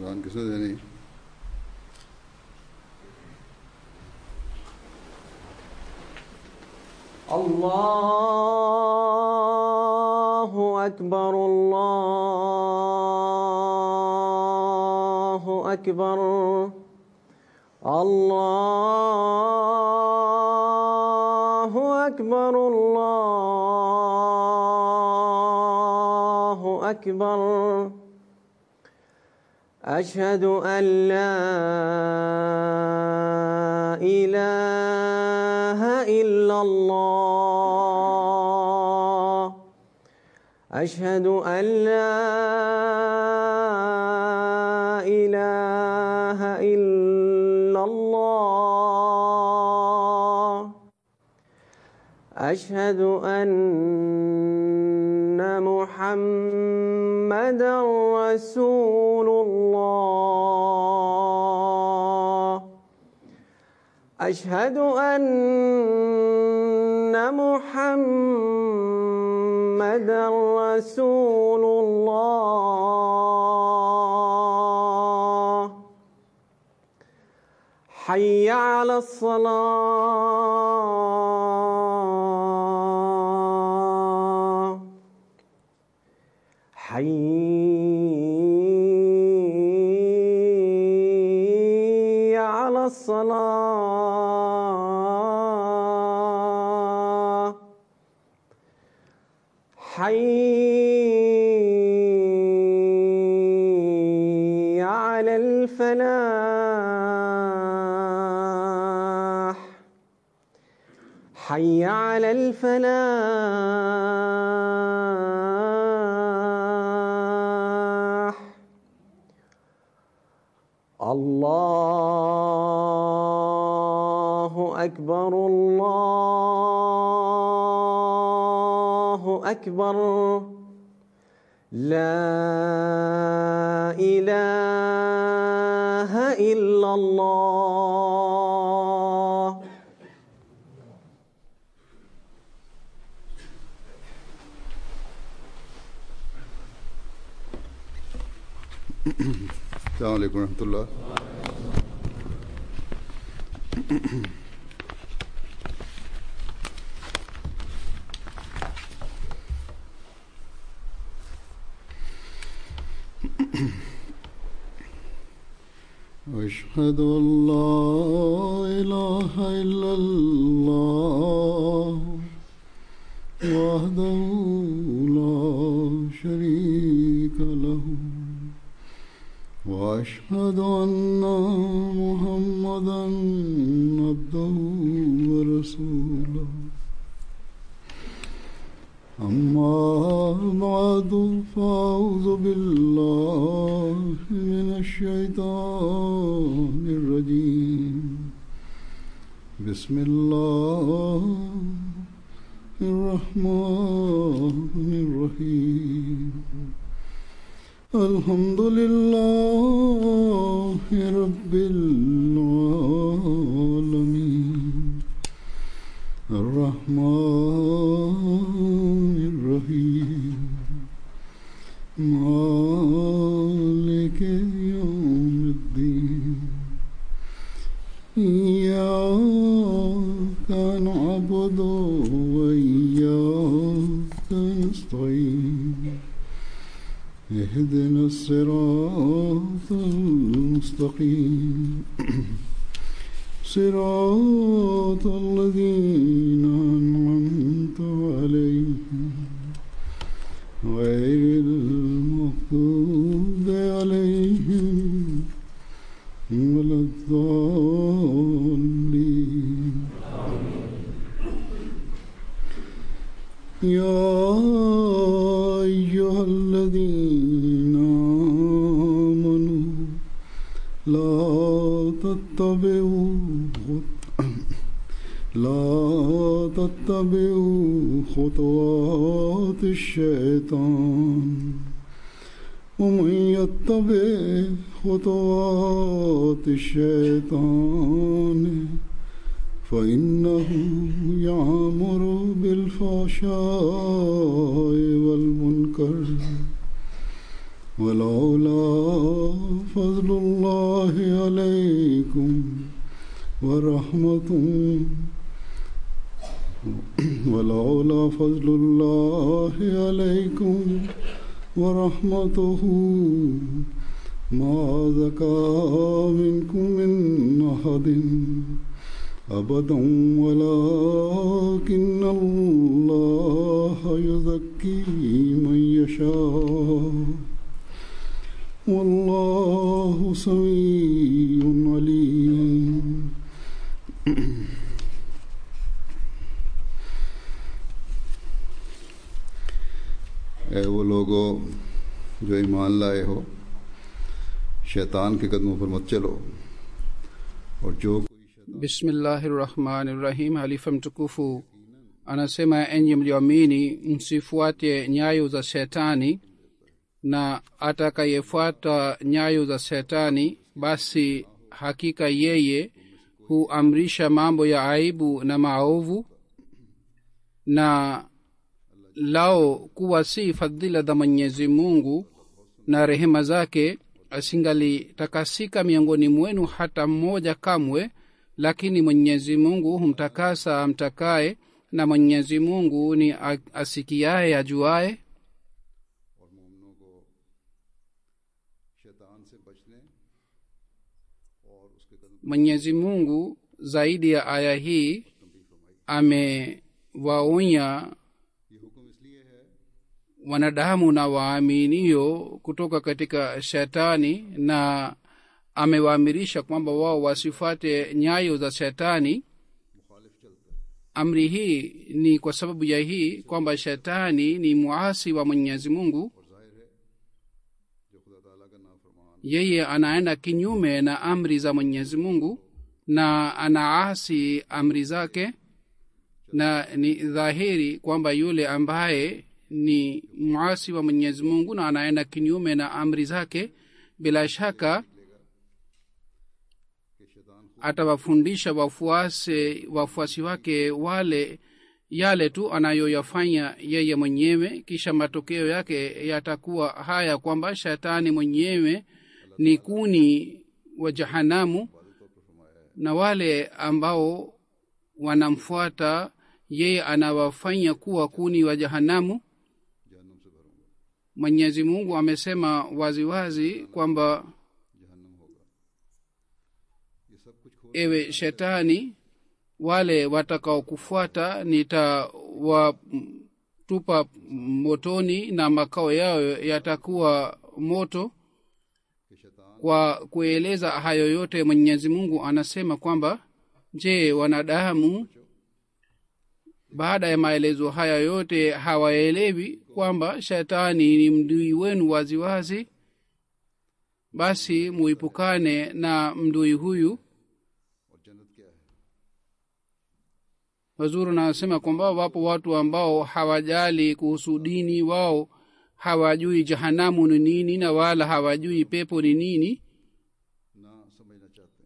अजान किसने देनी الله أكبر الله أكبر الله أكبر الله أكبر أشهد أن لا إله إلا الله أشهد أن لا إله إلا الله أشهد أن محمدا رسول الله أشهد أن محمدا رسول الله حي على الصلاة حي على الصلاة حي على الفلاح حي على الفلاح الله أكبر الله أكبر لا إله إلا الله السلام عليكم ورحمة الله أشهد أن لا إله إلا الله وحده لا شريك له واشهد ان محمدا عبده ورسوله اما بعد فاعوذ بالله من الشيطان الرجيم بسم الله الرحمن الرحيم الحمد لله رب العالمين الرحمن الرحيم مالك يوم الدين إياك نعبد وإياك نستعين اهدنا الصراط المستقيم صراط الذين أنعمت عليهم غير المغضوب عليهم ولا الضالين يا أيها الذين آمنوا لا تتبعوا لا تتبعوا خطوات الشيطان ومن يتبع خطوات الشيطان فإنه يعمر بالفحشاء والمنكر ولولا فضل الله عليكم ورحمته ولولا فضل الله عليكم ورحمته ما زكى منكم من أحد أبدا ولكن الله يزكي من يشاء والله سميع عليم ए वो लोगो जो ईमान लाए हो शैतान के कदमों पर मत चलो और जो कोई शैतान bismillahi rahmani rahim halifa mtukufu anasema enyi mlioamini msifuate nyayo za shetani na atakayefuata nyayo za shetani basi hakika yeye huamrisha mambo ya aibu na maovu na lao kuwa si fadhila za mwenyezi mungu na rehema zake asingalitakasika miongoni mwenu hata mmoja kamwe lakini mwenyezi mungu humtakasa amtakaye na mwenyezi mungu ni a- asikiaye ajuaye और मोमनों को शैतान से बचने और उसके कदम mwenyezi mungu zaidi ya aya hii amewaonya ये हुक्म इसलिए है wanadamu na waaminio kutoka katika shetani na amewaamirisha kwamba wao wasifuate nyayo za shetani amri hii ni kwa sababu ya hii kwamba shetani ni muasi wa mwenyezi mungu जो खुदा ताला का नाफरमान yeye anaenda kinyume na amri za mwenyezi mungu na anaasi amri zake na ni dhahiri kwamba yule ambaye ni mwasi wa mwenyezi mungu na anaenda kinyume na amri zake bila shaka के शैतान atawafundisha wafuasi wafuasi wake wale yale tu anayoyafanya yeye mwenyewe kisha matokeo yake yatakuwa haya kwamba shetani mwenyewe ni kuni wa jahanamu na wale ambao wanamfuata yeye anawafanya kuwa kuni wa jahanamu जहन्नम से भरूंगा mwenyezi mungu amesema waziwazi kwamba जहन्नम होगा ये सब कुछ खोल ewe shetani wale watakaokufuata nitawatupa motoni na makao yao yatakuwa moto के शैतान kwa kueleza hayo yote mwenyezi mungu anasema kwamba je wanadamu baada ya maelezo haya yote hawaelewi kwamba shetani ni mdui wenu waziwazi basi muipukane na mdui huyu और जन्नत क्या है wazuri anasema kwamba wapo watu ambao hawajali kuhusu dini wao hawajui jahanamu ni nini na wala hawajui pepo ni nini ना समझना चाहते हैं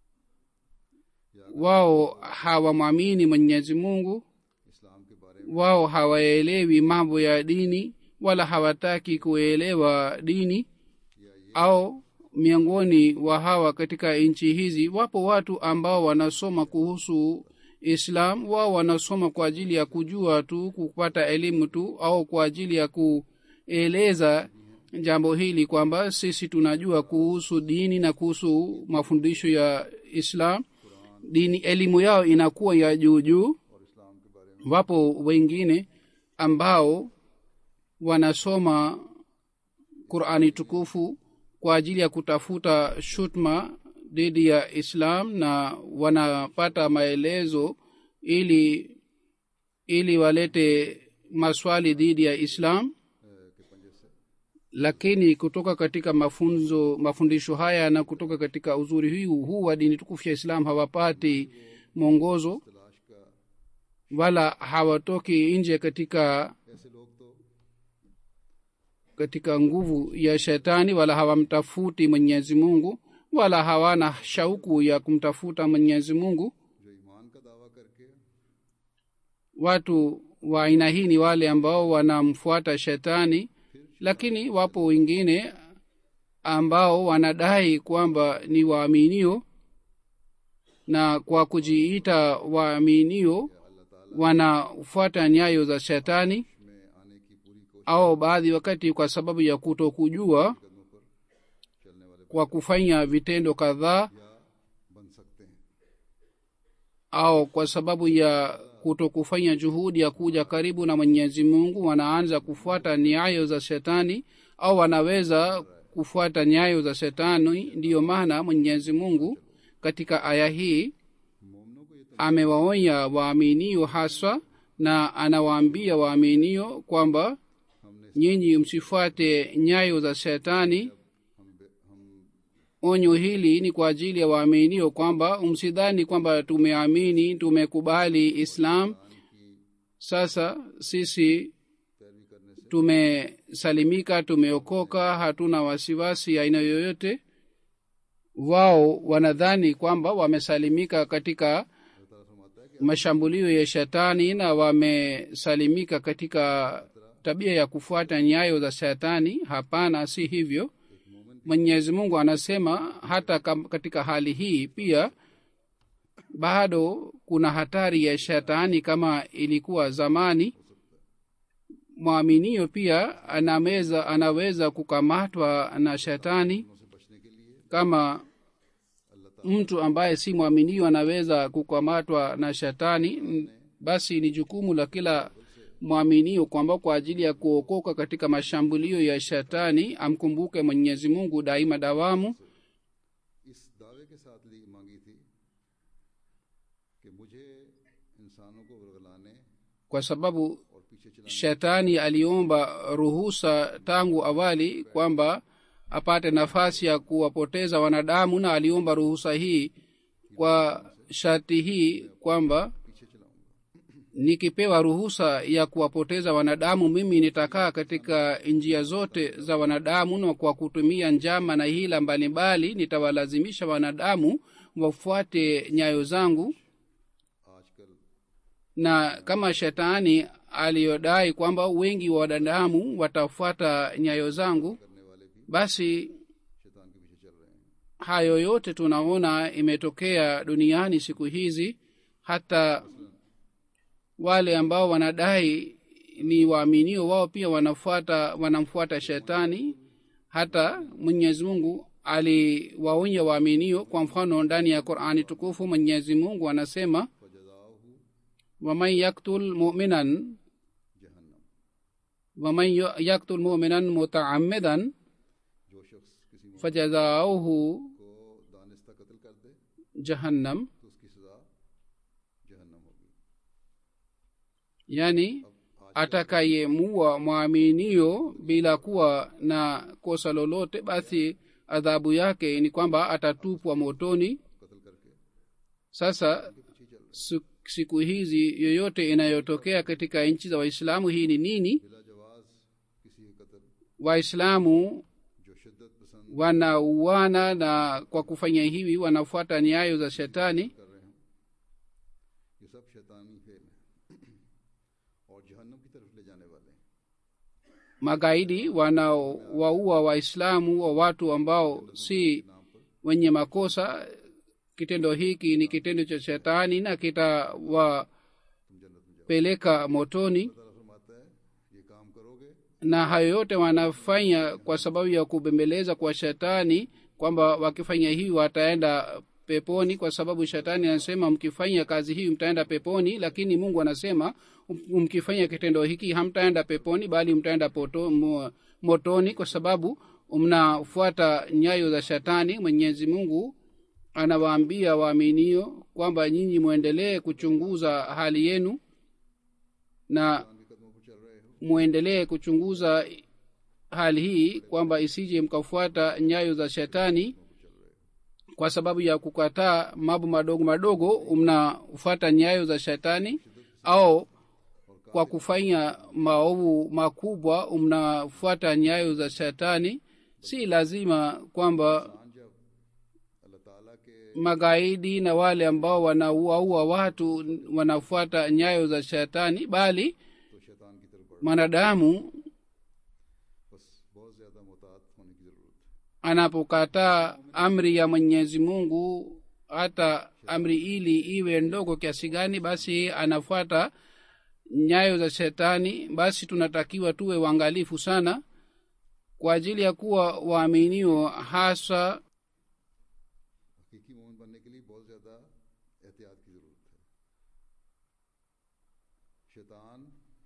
wao hawamwamini mwenyezi mungu इस्लाम के बारे में wao hawaelewi mambo ya dini wala hawataki kuelewa dini au miongoni wa hawa katika nchi hizi wapo watu ambao wanasoma kuhusu islam wao wanasoma kwa ajili ya kujua tu kupata elimu tu au kwa ajili ya kueleza jambo hili kwamba sisi tunajua kuhusu dini na kuhusu mafundisho ya islam dini elimu yao inakuwa ya juu juu और इस्लाम के बारे में wapo wengine ambao wanasoma qurani tukufu kwa ajili ya kutafuta shutma dhidi ya islam na wanapata maelezo ili ili walete maswali dhidi ya islam के पंजे से lakini kutoka katika mafunzo mafundisho haya na kutoka katika uzuri huu huu wa dini tukufu ya islam hawapati mwongozo तलाश का wala hawatoki nje katika ऐसे लोग तो katika nguvu ya shetani wala hawamtafuti mwenyezi mungu wala hawana shauku ya kumtafuta mwenyezi mungu जो ईमान का दावा करके watu wa aina hii ni wale ambao wanamfuata shetani lakini wapo wengine ambao wanadai kwamba ni waaminio na kwa kujiita waaminio wanafuata nyayo za shetani au baadhi wakati kwa sababu ya kutokujua kwa kufanya vitendo kadhaa au kwa sababu ya kutokufanya juhudi ya kuja karibu na mwenyezi mungu wanaanza kufuata nyayo za shetani au wanaweza kufuata nyayo za shetani ndiyo maana mwenyezi mungu katika aya hii amewaonya waaminio haswa na anawaambia waaminio kwamba nyinyi msifuate nyayo za shetani onyo hili ni kwa ajili ya waaminio kwamba msidhani kwamba tumeamini tumekubali islam sasa sisi tumesalimika tumeokoka hatuna wasiwasi aina yoyote wao wanadhani kwamba wamesalimika katika mashambulio ya shetani na wamesalimika katika tabia ya kufuata nyayo za shetani hapana si hivyo mwenyezi mungu anasema hata kam, katika hali hii pia bado kuna hatari ya shetani kama ilikuwa zamani mwaminio pia anaweza anaweza kukamatwa na shetani kama mtu ambaye si mwaminio anaweza kukamatwa na shetani basi ni jukumu la kila mwaminio kwamba kwa ajili ya kuokoka katika mashambulio ya shetani amkumbuke mwenyezi mungu daima dawamu इस दावे के साथ ली मांगी थी कि मुझे इंसानों को वर्गलाने kwa sababu और पीछे चलाने shetani aliomba ruhusa tangu awali kwamba apate nafasi ya kuwapoteza wanadamu na aliomba ruhusa hii kwa sharti hii kwamba nikipewa ruhusa ya kuwapoteza wanadamu mimi nitakaa katika njia zote za wanadamu na kwa kutumia njama na hila mbalimbali nitawalazimisha wanadamu wafuate nyayo zangu आजकल na kama shetani aliyodai kwamba wengi wa wanadamu watafuata nyayo zangu basi शैतान के पीछे चल रहे हैं hayo yote tunaona imetokea duniani siku hizi hata wale ambao wanadai ni waaminio wao pia wanafuata wanamfuata shetani hata mwenyezi mungu aliwaonya waaminio kwa mfano ndani ya qurani tukufu mwenyezi mungu anasema waman yaktul muminan waman yaktul muminan mutaamidan जो शख्स किसी मुल्क fajazauhu को दानिस्ता कत्ल कर दे jahannam तो उसकी सजा जहन्नम होगी yani atakayemuua mwaminio bila kuwa na kosa lolote basi adhabu yake ni kwamba atatupwa motoni कत्ल करके sasa su- siku hizi yoyote inayotokea katika nchi za waislamu hii ni nini बिला जवाज किसी के कत्ल waislamu जो शिद्दत पसंद wanauana na kwa kufanya hivi wanafuata nyayo za shetani कर रहे हैं ये सब शैतानी फेल है और जहन्नम की तरफ ले जाने वाले हैं magaidi wanaowaua waislamu wa watu ambao si wenye makosa kitendo hiki ni kitendo cha shetani na kitawapeleka motoni ताला फरमाता है ये काम करोगे na hayo yote wanafanya kwa sababu ya kubembeleza kwa shetani kwamba wakifanya hii wataenda peponi kwa sababu shetani anasema mkifanya kazi hii mtaenda peponi lakini mungu anasema um- mkifanya kitendo hiki hamtaenda peponi bali mtaenda poto, mo, motoni kwa sababu mnafuata nyayo za shetani mwenyezi mungu anawaambia waaminio kwamba nyinyi mwendelee kuchunguza hali yenu na के कदमों पर चल रहे हो mwendelee kuchunguza hali hii kwamba isije mkafuata nyayo za shetani kwa sababu ya kukataa mambo madogo madogo mnafuata nyayo za shetani au kwa kufanya maovu makubwa mnafuata nyayo za shetani si lazima kwamba इंसान जब अल्लाह ताला के magaidi na wale ambao wanauaua watu wanafuata nyayo za shetani bali तो शैतान की तरफ बढ़ mwanadamu बस बहुत ज्यादा मोहतात होने की जरूरत है anapokataa amri ya mwenyezi mungu hata amri ili iwe ndogo kiasi gani basi anafuata nyayo za shetani basi tunatakiwa tuwe uangalifu sana kwa ajili ya kuwa waaminio hasa हकीकी मोमिन बनने के लिए बहुत ज़्यादा एहतियात की ज़रूरत है शैतान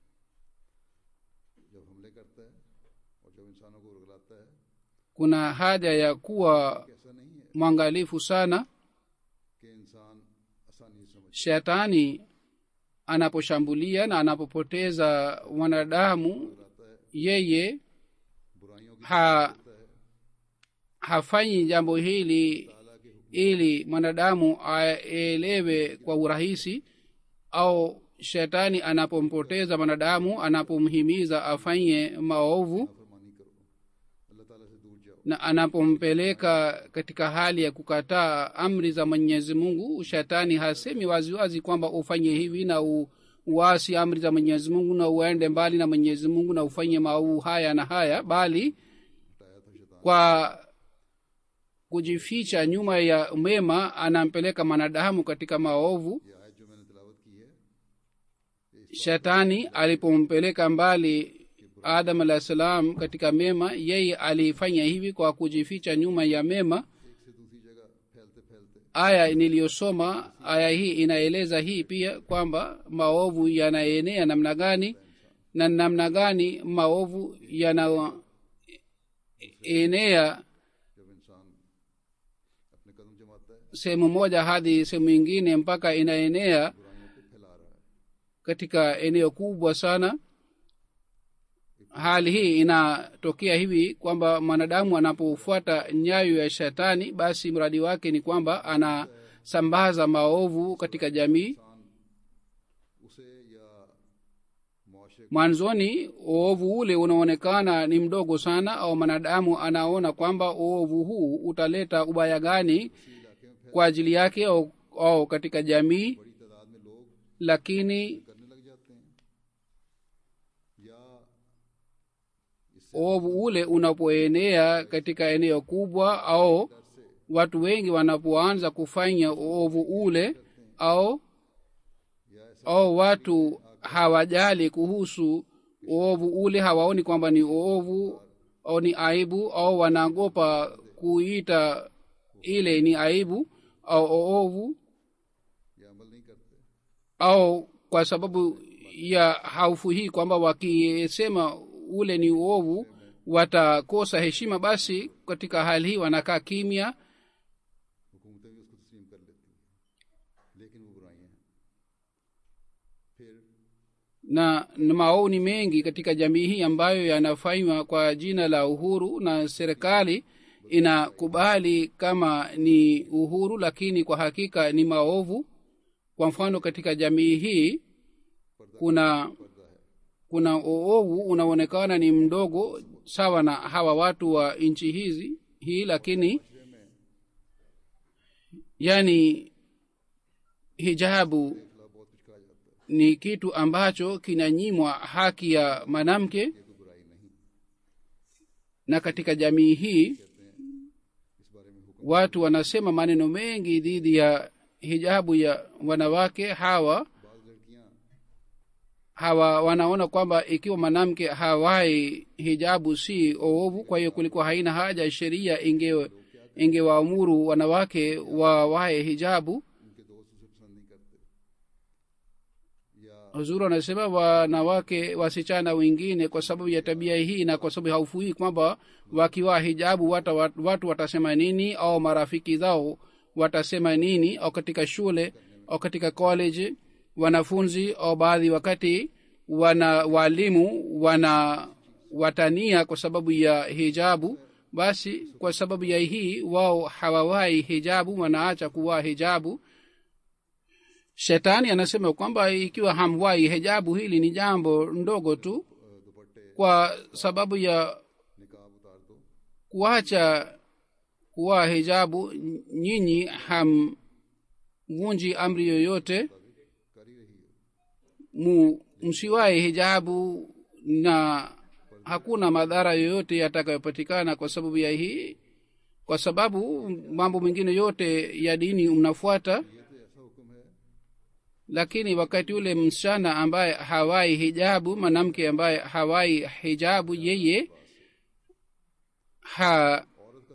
जब हमले करता है और जब इंसानों को उरगलाता है kuna haja ya kuwa ऐसा नहीं है mwangalifu sana कि इंसान आसानी से समझ shetani anaposhambulia na anapopoteza wanadamu yeye बुराइयों की ha, hafanyi jambo hili ili mwanadamu aelewe kwa urahisi au shetani anapompoteza mwanadamu anapomhimiza afanye maovu फरमानी करो अल्लाह ताला से दूर जाओ na anapompeleka katika hali ya kukataa amri za mwenyezi mungu shetani hasemi waziwazi kwamba ufanye hivi na u, uasi amri za mwenyezi mungu na uende mbali na mwenyezi mungu na ufanye maovu haya na haya bali हटाया था शैतान kwa kujificha nyuma ya mema anampeleka mwanadamu katika maovu ये आयत जो मैंने तिलावत की है shetani alipompeleka mbali adam alah salam katika mema yeye alifanya hivi kwa kujificha nyuma ya mema एक से दूसरी जगह फैलते फैलते aya niliyosoma aya hii inaeleza hii pia kwamba maovu yanaenea namna gani na namna gani maovu yanaenea जब इंसान अपने कदम जमाता है sehemu moja hadi sehemu ingine mpaka inaenea बुराइयों को फैला रहा है katika eneo kubwa sana hali hii inatokea hivi kwamba mwanadamu anapofuata nyayo ya shetani basi mradi wake ni kwamba anasambaza maovu katika jamii उसे या मुआशरे mwanzoni uovu ule unaonekana ni mdogo sana au mwanadamu anaona kwamba uovu huu utaleta ubaya gani kwa ajili yake au, au katika jamii बड़ी तादाद में लोग lakini करने लग जाते हैं या uovu ule unapoenea katika eneo kubwa au watu wengi wanapoanza kufanya uovu ule au au watu hawajali kuhusu uovu ule hawaoni kwamba ni uovu au ni aibu au wanaogopa kuita ile ni aibu au uovu या अमल नहीं करते au kwa sababu ya haufu hii kwamba wakisema ule ni uovu watakosa heshima basi katika hali hii wanakaa kimya हुकूमतें भी उसको तस्लीम कर लेती हैं लेकिन वो बुराइयां हैं फिर na na maoni mengi katika jamii hii ambayo yanafanywa kwa jina la uhuru na serikali inakubali kama ni uhuru lakini kwa hakika ni maovu kwa mfano katika jamii hii kuna kuna uovu unaonekana ni mdogo sawa na hawa watu wa nchi hizi hii lakini yani hijabu बहुत कुछ कहा जाता है ni kitu ambacho kinanyimwa haki ya mwanamke ये कोई बुराई नहीं na katika jamii hii इस बारे में हुक्म watu wanasema maneno mengi dhidi ya hijabu ya wanawake hawa बाज लड़कियां hawa wanaona kwamba ikiwa mwanamke hawai hijabu si oovu kwa hiyo kulikuwa haina haja sheria inge ingewaamuru wanawake wawae hijabu उनके दोस्त उसे पसंद नहीं करते या huzuru anasema wanawake wasichana wengine kwa sababu ya tabia hii na kwa sababu ya haufu hii kwamba wakiwa hijabu wata, watu watasema nini au marafiki zao watasema nini au katika shule au katika college wanafunzi au baadhi wakati wana walimu wana watania kwa sababu ya hijabu basi kwa sababu ya hii wao hawawai hijabu wanaacha kuwaa hijabu shetani anasema kwamba ikiwa hamwai hijabu hili ni jambo ndogo tu दुपट्टे kwa sababu ya निकाब उतार दो kuacha kuwa hijabu nyinyi hamvunji amri yoyote कर ही रही है mu msiwae hijabu na hakuna madhara yoyote yatakayopatikana kwa sababu ya hii kwa sababu mambo mengine yote ya dini mnafuata lakini wakati ule msichana ambaye hawai hijabu mwanamke ambaye hawai hijabu yeye ha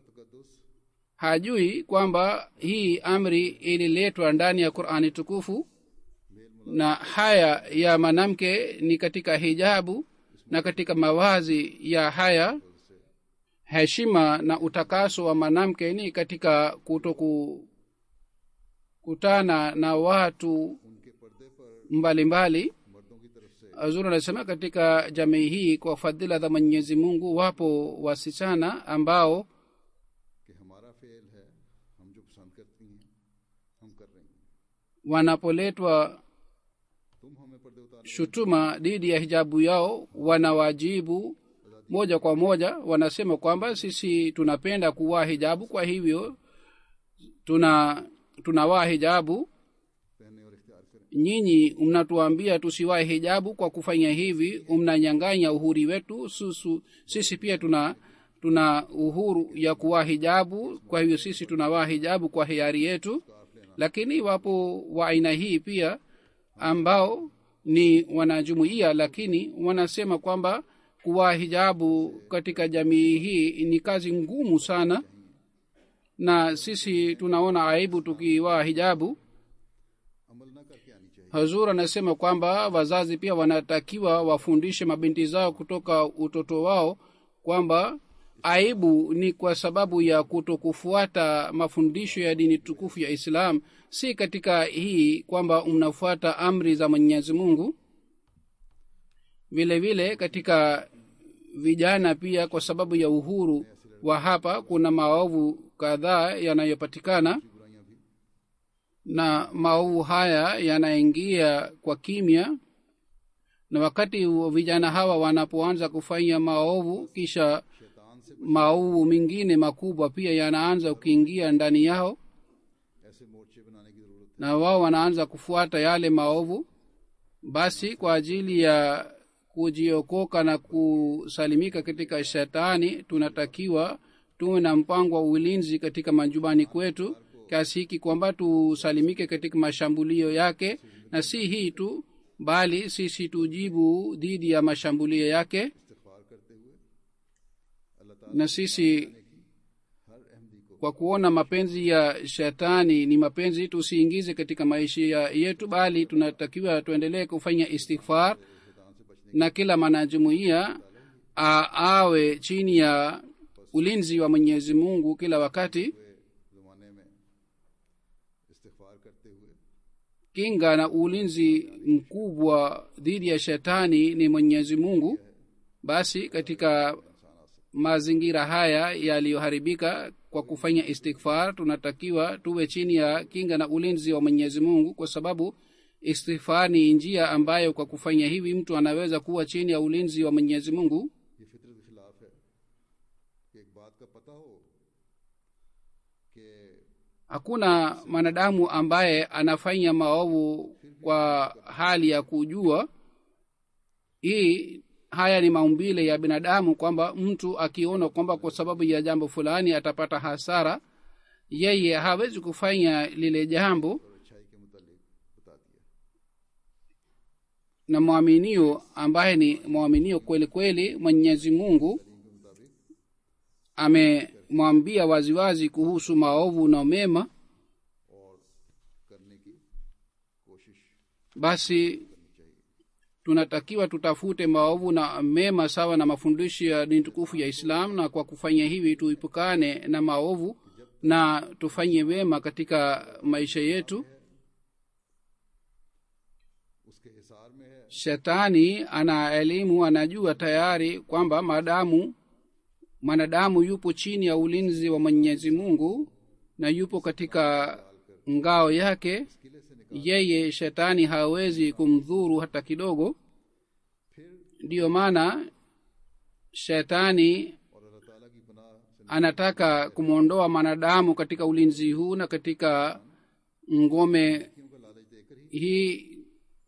hajui kwamba hii amri ililetwa ndani ya qurani tukufu na haya ya mwanamke ni katika hijabu na katika mawazi ya haya heshima na utakaso wa mwanamke ni katika kutoku kutana na watu mbalimbali azur anasema katika jamii hii kwa fadhila za mwenyezi mungu wapo wasichana ambao कि हमारा फेल है हम जो पसंद करती हैं हम कर रही हैं wanapoletwa तुम हमें पर्दे उतार shutuma dhidi ya hijabu yao wanawajibu moja kwa moja wanasema kwamba sisi tunapenda kuvaa hijabu kwa hivyo tuna tunavaa hijabu पहने और इख्तियार करें nyinyi mnatuambia tusiwae hijabu kwa kufanya hivi mnanyanganya uhuri wetu susu, sisi pia tuna tuna uhuru ya kuwaa hijabu kwa hivyo sisi tunavaa hijabu kwa hiari yetu lakini wapo wa aina hii pia ambao ni wanajumuia lakini wanasema kwamba kuwaa hijabu katika jamii hii ni kazi ngumu sana na sisi tunaona aibu tukivaa hijabu अमल न करके आनी चाहिए hazur anasema kwamba wazazi pia wanatakiwa wafundishe mabinti zao kutoka utoto wao kwamba aibu ni kwa sababu ya kutokufuata mafundisho ya dini tukufu ya islam si katika hii kwamba mnafuata amri za mwenyezi mungu vile vile katika vijana pia kwa sababu ya uhuru wa hapa kuna maovu kadhaa yanayopatikana na maovu haya yanaingia kwa kimya na wakati wa vijana hawa wanapoanza kufanya maovu kisha maovu mengine makubwa pia yanaanza kuingia ndani yao ऐसे मोर्चे बनाने की जरूरत na wao wanaanza kufuata yale maovu basi kwa ajili ya kujiokoka na kusalimika katika shetani tunatakiwa tuwe na mpango wa ulinzi katika majumbani kwetu kiasi hiki kwamba tusalimike katika mashambulio yake na si hii tu bali sisi tujibu dhidi ya mashambulio yake इस्तफार करते हुए अल्लाह ताला na sisi हर अहमदी को kwa kuona mapenzi ya shetani ni mapenzi tusiingize katika maisha ya- yetu bali tunatakiwa tuendelee kufanya istighfar na kila mwanajumuia a- awe chini ya ulinzi wa mwenyezi mungu kila wakati जमाने में इस्तफार करते हुए kinga na ulinzi mkubwa dhidi ya shetani ni mwenyezi mungu basi katika mazingira haya yaliyoharibika kwa kufanya istighfar tunatakiwa tuwe chini ya kinga na ulinzi wa mwenyezi mungu kwa sababu istighfar ni njia ambayo kwa kufanya hivi mtu anaweza kuwa chini ya ulinzi wa mwenyezi mungu ये फितरत के खिलाफ है कि एक बात का पता हो कि hakuna mwanadamu ambaye anafanya maovu kwa hali ya kujua hii haya ni maumbile ya binadamu kwamba mtu akiona kwamba kwa sababu ya jambo fulani atapata hasara yeye hawezi kufanya lile jambo अच्छाई के मुतालिक बता दिया na mwaminio ambaye ni mwaminio kweli kweli mwenyezi mungu amemwambia waziwazi kuhusu maovu na mema और करने की कोशिश basi tunatakiwa tutafute maovu na mema sawa na mafundisho ya dini tukufu ya islam na kwa kufanya hivi tuipukane na maovu na tufanye wema katika maisha yetu उसके हिसार में है shetani ana elimu anajua tayari kwamba maadamu mwanadamu yupo chini ya ulinzi wa mwenyezi mungu na yupo katika ngao yake किले से निकाल yeye shetani hawezi kumdhuru hata kidogo फिर ndiyo maana shetani और अल्लाह ताला की पनाह से anataka kumwondoa mwanadamu katika ulinzi huu na katika ngome नेकियों का लालच देकर ही hii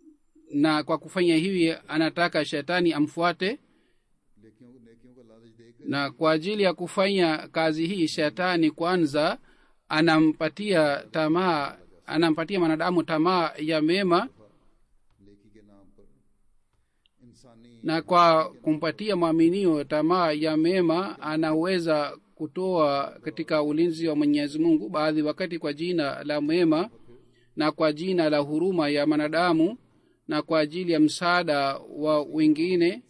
na kwa kufanya hivi anataka shetani amfuate नेकियों नेकियों का लालच देकर na kwa ajili ya kufanya kazi hii shetani kwanza anampatia tamaa anampatia mwanadamu tamaa ya mema नेकी के नाम पर इंसानी na kwa kumpatia mwaminio tamaa ya mema anaweza kutoa katika ulinzi wa mwenyezi mungu baadhi wakati kwa jina la mema na kwa jina la huruma ya mwanadamu na kwa ajili ya msaada wa wengine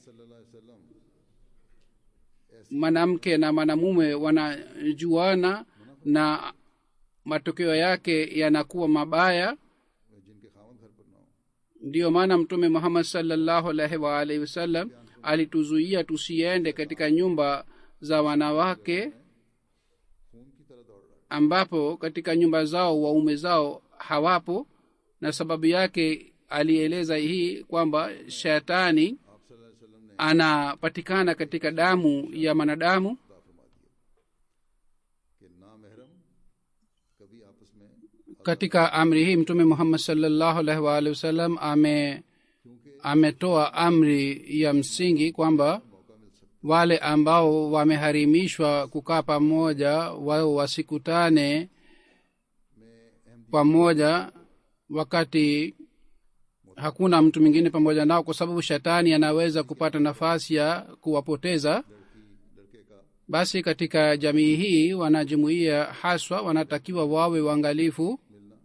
mwanamke na mwanamume wanajuana na matokeo yake yanakuwa mabaya जिनके खावन घर पर ना हो ndiyo maana mtume muhammad salllahu alaihi waalihi wasallam alituzuia tusiende katika nyumba za wanawake खून की तरह दौड़ रहा है ambapo katika nyumba zao waume zao hawapo na sababu yake alieleza hii kwamba shetani आप सल्लल्लाहु अलैहि वसल्लम ने anapatikana katika damu ya mwanadamu खुदा फरमा दिया कि ना महरम कभी आपस में katika amri hii mtume muhammad salllahu alaihi waalihi wasallam ame ametoa amri ya msingi kwamba wale ambao wameharimishwa kukaa pamoja wao wasikutane pamoja wakati hakuna mtu mwingine pamoja nao kwa sababu shetani anaweza kupata nafasi ya kuwapoteza basi katika jamii hii wanajumuia haswa wanatakiwa wawe waangalifu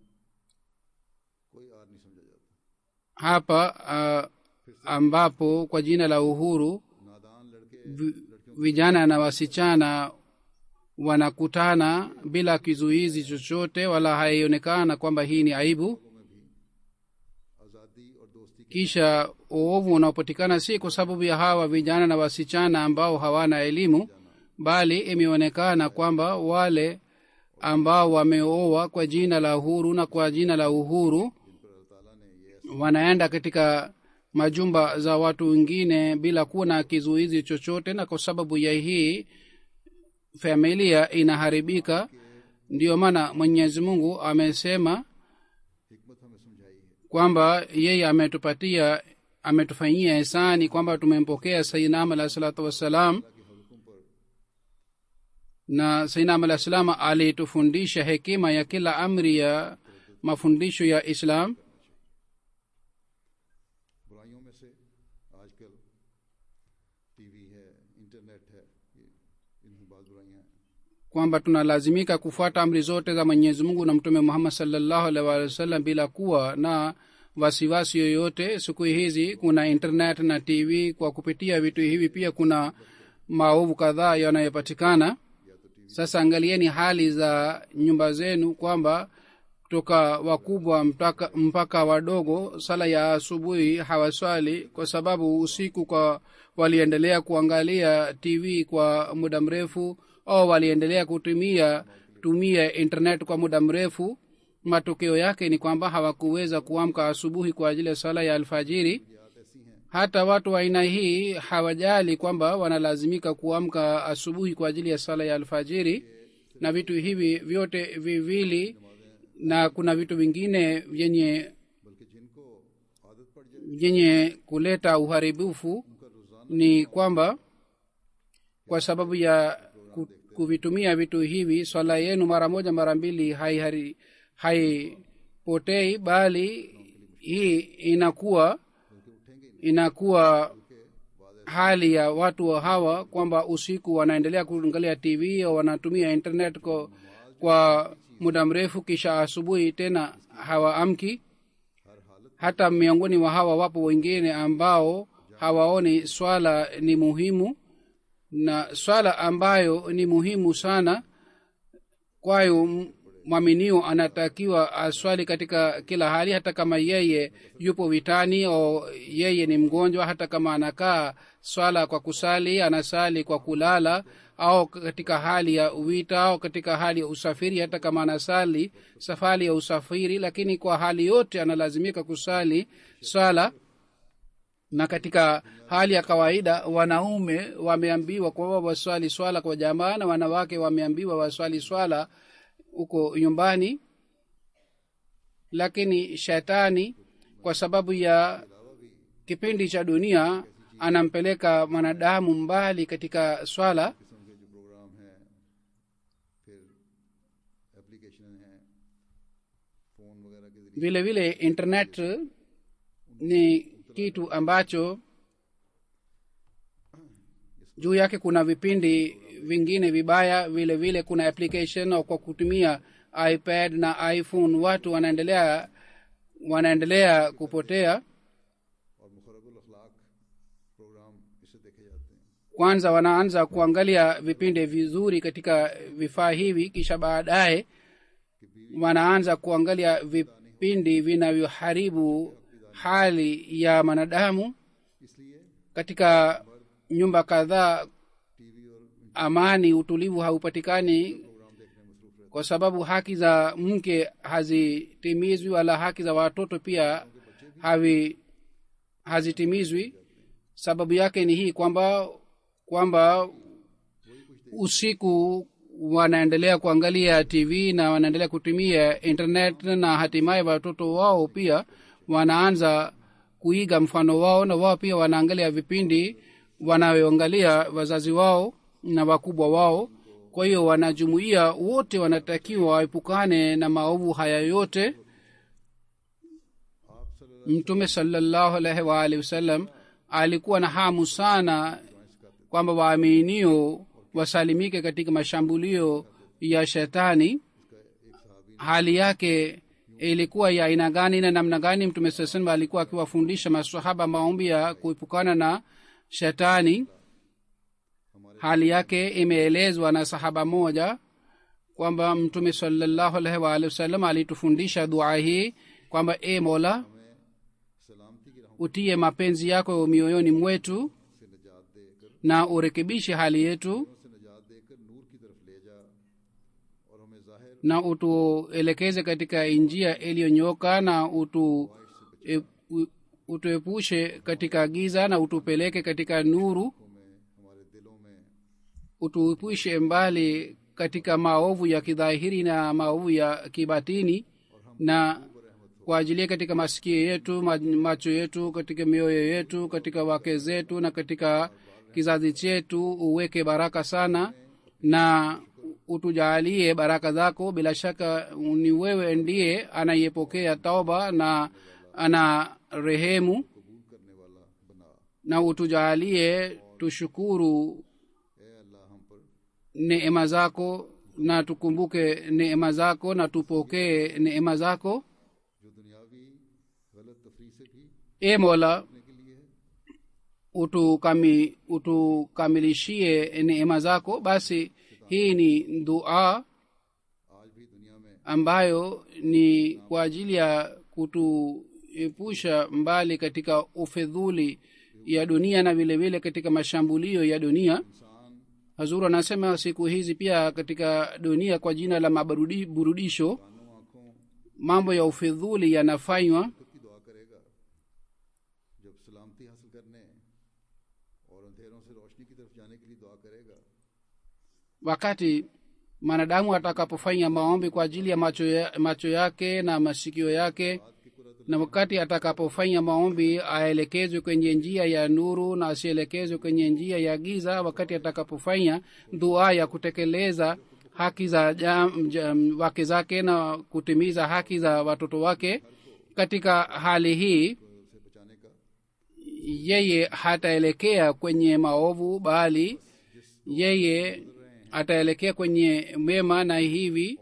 कोई आर नहीं समझा जाता hapa uh, ambapo kwa jina la uhuru नादान लड़के vi- vijana na wasichana wanakutana bila kizuizi chochote wala haionekana kwamba hii ni aibu आज़ादी और दोस्ती kisha uovu unaopatikana si kwa sababu ya hawa vijana na wasichana ambao hawana elimu bali imeonekana kwamba wale ambao wameoa kwa jina la uhuru na kwa jina la uhuru wanaenda katika majumba za watu wengine bila kuwa na kizuizi chochote na kwa sababu ya hii familia inaharibika ndiyo maana mwenyezi mungu amesema हिकमत हमें समझाई है kwamba yeye ametupatia ametufanyia hisani kwamba tumempokea sainam alahi salatu wassalam na sainam alahi salam alitufundisha hekima ya kila amri ya mafundisho ya islam बुराइयों में से आजकल टीवी है इंटरनेट है ये इनकी बहुत बुराइयां हैं kwamba tunalazimika kufuata amri zote za mwenyezi mungu na mtume muhammad salllahu alaihi waalihi wasallam bila kuwa na wasiwasi yoyote siku hizi kuna internet na tv kwa kupitia vitu hivi pia kuna maovu kadhaa yanayopatikana sasa angalieni hali za nyumba zenu kwamba kutoka wakubwa mpaka, mpaka wadogo sala ya asubuhi hawaswali kwa sababu usiku kwa waliendelea kuangalia tv kwa muda mrefu au waliendelea kutumia tumia internet kwa muda mrefu matokeo yake ni kwamba hawakuweza kuamka asubuhi kwa ajili ya sala ya alfajiri hata watu wa aina hii hawajali kwamba wanalazimika kuamka asubuhi kwa ajili ya sala ya alfajiri na vitu hivi vyote viwili na kuna vitu vingine vyenye बल्कि जिनको आदत पड़ जाए vyenye kuleta uharibifu ni kwamba kwa sababu ya ku- kuvitumia vitu hivi swala yenu mara moja mara mbili haihari- haipotei bali hii inakuwa inakuwa hali ya watu wa hawa kwamba usiku wanaendelea kuangalia tv au wanatumia internet kwa, kwa muda mrefu kisha asubuhi tena hawaamki hata miongoni mwa hawa wapo wengine ambao hawaoni swala ni muhimu na swala ambayo ni muhimu sana kwayo m- mwaminio anatakiwa aswali katika kila hali hata kama yeye yupo vitani au yeye ni mgonjwa hata kama anakaa swala kwa kusali anasali kwa kulala au katika hali ya vita au katika hali ya usafiri hata kama anasali safari ya usafiri lakini kwa hali yote analazimika kusali swala na katika hali ya kawaida wanaume wameambiwa kwamba waswali swala kwa jamaa na wanawake wameambiwa waswali swala huko nyumbani lakini shetani kwa sababu ya kipindi cha dunia anampeleka mwanadamu mbali katika swala किस्म के जो प्रोग्राम हैं फिर एप्लीकेशन हैं फ़ोन वगैरह के जरिए vile vile internet ni kitu ambacho juu yake kuna vipindi vingine vibaya vile vile kuna application au kwa kutumia ipad na iphone watu wanaendelea wanaendelea kupotea और मुखरबुल अखलाक प्रोग्राम इससे देखे जाते हैं kwanza wanaanza kuangalia vipindi vizuri katika vifaa hivi kisha baadaye wanaanza kuangalia vipindi vinavyoharibu hali ya mwanadamu इसलिए katika nyumba kadhaa TV और amani utulivu haupatikani programme देखने में मसरूफ रहते kwa sababu haki za mke hazitimizwi wala haki za watoto pia havi hazitimizwi sababu yake ni hii kwamba kwamba usiku wanaendelea kuangalia tv na wanaendelea kutumia internet na hatimaye watoto wao pia wanaanza kuiga mfano wao na wao pia wanaangalia vipindi wanayoangalia wazazi wao na wakubwa wao kwa hiyo wanajumuia wote wanatakiwa waepukane na maovu haya yote आप सल्लल्लाहु mtume salallahu alaihi waalihi wasallam alikuwa na hamu sana kwamba waaminio wasalimike katika mashambulio ya shetani hali yake ilikuwa ya aina gani na namna gani mtume saa salam alikuwa akiwafundisha masahaba maombi ya kuepukana na shetani hali yake imeelezwa na sahaba moja kwamba mtume salallahu alaihi waalihi wasallam alitufundisha dua hii kwamba e mola सलामती की राहों utie mapenzi yako mioyoni mwetu से निजात देकर na urekebishe hali yetu से निजात देकर नूर की तरफ ले जा और हमें जाहिर na utuelekeze katika njia iliyonyoka na utu e, u- utuepushe katika giza na utupeleke katika nuru में हमारे दिलों में utuepushe mbali katika maovu ya kidhahiri na maovu ya kibatini na kwa ajili katika masikio yetu ma- macho yetu katika mioyo yetu katika wake zetu na katika kizazi chetu uweke baraka sana na utujaalie baraka zako bila shaka ni wewe ndiye anayepokea tauba na ana rehemu कबूल करने वाला बना na utujaalie tushukuru ए अल्लाह हम पर neema zako na tukumbuke neema zako na tupokee neema zako जो दुनियावी गलत तफरी से भी e mola करने के लिए है utukami, utukamilishie neema zako basi hii ni dua आज भी दुनिया में ambayo ni kwa ajili ya kutuepusha mbali katika ufedhuli ya dunia na vile vile katika mashambulio ya dunia इंसान hazuru anasema siku hizi pia katika dunia kwa jina la maburudisho कानों आंखों mambo ya ufedhuli yanafanywa खुद की दुआ करेगा जब सलामती हासिल करने और अंधेरों से रोशनी की तरफ जाने के लिए दुआ करेगा wakati mwanadamu atakapofanya maombi kwa ajili ya macho, ya, macho yake na masikio yake na wakati atakapofanya maombi aelekezwe kwenye njia ya nuru na asielekezwe kwenye njia ya giza wakati atakapofanya dua ya kutekeleza haki za jam, jam, wake zake na kutimiza haki za watoto wake katika hali hii उसे बचाने का yeye hataelekea kwenye maovu bali yeye ataelekea kwenye mema na hivi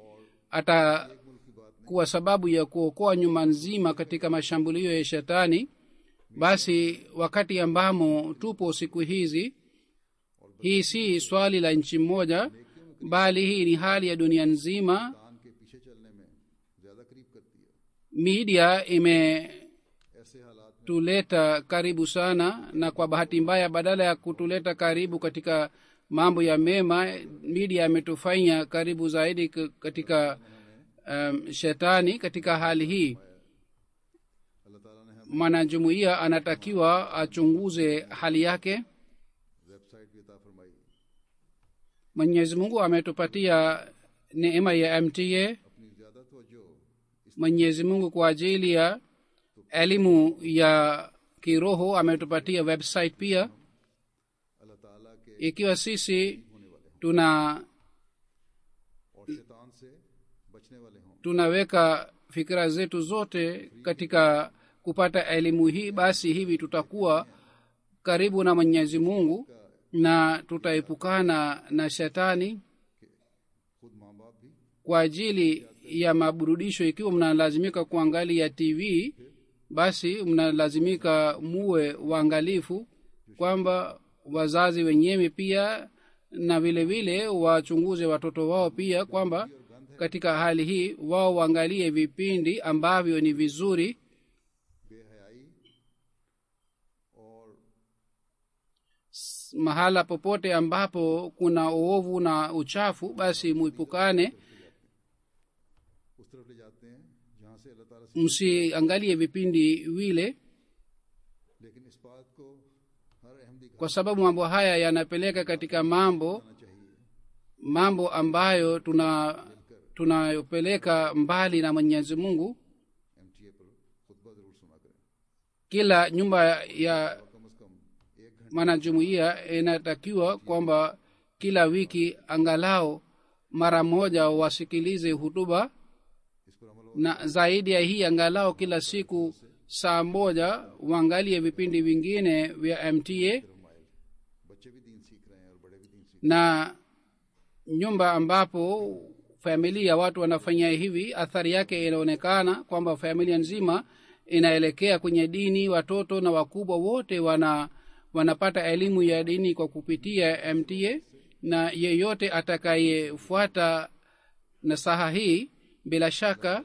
atakuwa sababu ya kuokoa nyuma nzima katika mashambulio ya shetani basi wakati ambamo tupo siku hizi hii si swali la nchi moja bali hii ni hali ya dunia nzima दान के पीछे चलने में ज्यादा करीब करती है media ime ऐसे हालात में tuleta karibu sana na kwa bahati mbaya badala ya kutuleta karibu katika mambo ya mema media ametufanya karibu zaidi k- katika um, shetani katika hali hii अल्लाह ताला ने हमें mwanajumuiya anatakiwa achunguze hali yake website भी अता फरमाई mwenyezi mungu ametupatia neema ya mta अपनी ज्यादा तवज्जो इस mwenyezi mungu kwa ajili ya elimu ya kiroho ametupatia website pia अल्लाह ताला के ikiwa sisi tuna और शैतान से बचने वाले हों tunaweka fikira zetu zote katika kupata elimu hii basi hivi tutakuwa karibu na mwenyezi mungu na tutaepukana na shetani खुद माँ बाप भी kwa ajili ya maburudisho ikiwa mnalazimika kuangalia tv basi mnalazimika muwe waangalifu kwamba wazazi wenyewe pia na vile vile wachunguze watoto wao pia kwamba katika hali hii wao waangalie vipindi ambavyo ni vizuri बेहयाई और mahala popote ambapo kuna uovu na uchafu basi muipukane उस तरफ ले जाते हैं जहाँ से अल्लाह ताला से msiangalie vipindi vile लेकिन इस बात को हर Ahmadi kwa sababu mambo haya yanapeleka katika mambo करना चाहिए mambo ambayo tuna tunayopeleka mbali na mwenyezi mungu M T A पर खुतबा जरूर सुना करें kila nyumba ya कम अज कम एक घंटे mwanajumuiya inatakiwa kwamba kila wiki angalau mara moja wasikilize hutuba इस पर अमल हो na zaidi ya hii angalau kila siku saa moja waangalie vipindi vingine vya mta रमाइल बच्चे भी दीन सीख रहे हैं और बड़े भी दीन सीख na nyumba ambapo familia watu wanafanya hivi athari yake inaonekana kwamba familia nzima inaelekea kwenye dini watoto na wakubwa wote wana wanapata elimu ya dini kwa kupitia mta na yeyote atakayefuata nasaha hii bila shaka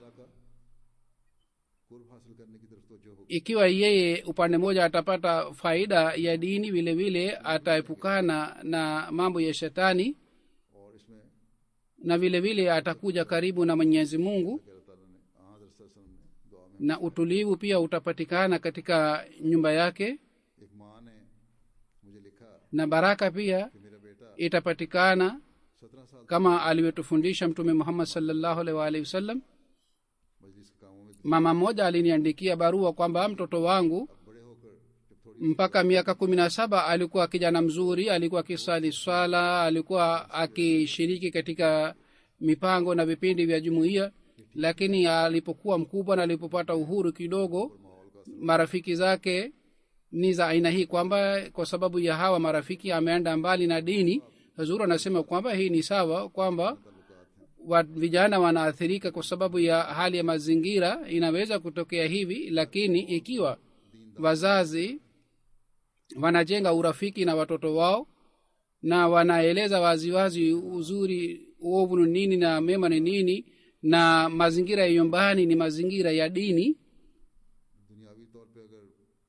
कुर्ब हासिल करने की तरफ तवज्जो होगी ikiwa yeye upande mmoja atapata faida ya dini vile vile ataepukana na mambo ya shetani और इसमें na vile vile atakuja karibu na mwenyezi mungu अल्लाह ताला ने हजरत सल्लल्लाहु अलैहि वसल्लम ने दुआ में na utulivu pia utapatikana katika nyumba yake एक माँ ने मुझे लिखा na baraka pia कि मेरा बेटा itapatikana सत्रह साल kama alivyotufundisha mtume muhammad salllahu alaihi waalihi wasallam मजलिस के कामों में mama mmoja aliniandikia barua kwamba mtoto wangu बड़े होकर जब थोड़ी mpaka miaka kumi na saba alikuwa kijana mzuri alikuwa akisali swala alikuwa akishiriki katika mipango na vipindi vya jumuiya lakini alipokuwa mkubwa na alipopata uhuru kidogo marafiki zake ni za aina hii kwamba kwa sababu ya hawa marafiki ameenda mbali na dini hazuru anasema kwamba hii ni sawa kwamba wa, vijana wanaathirika kwa sababu ya hali ya mazingira inaweza kutokea hivi lakini ikiwa wazazi wanajenga urafiki na watoto wao na wanaeleza waziwazi uzuri uovu ni nini na mema ni nini na mazingira ya nyumbani ni mazingira ya dini दुनियावी तौर पे अगर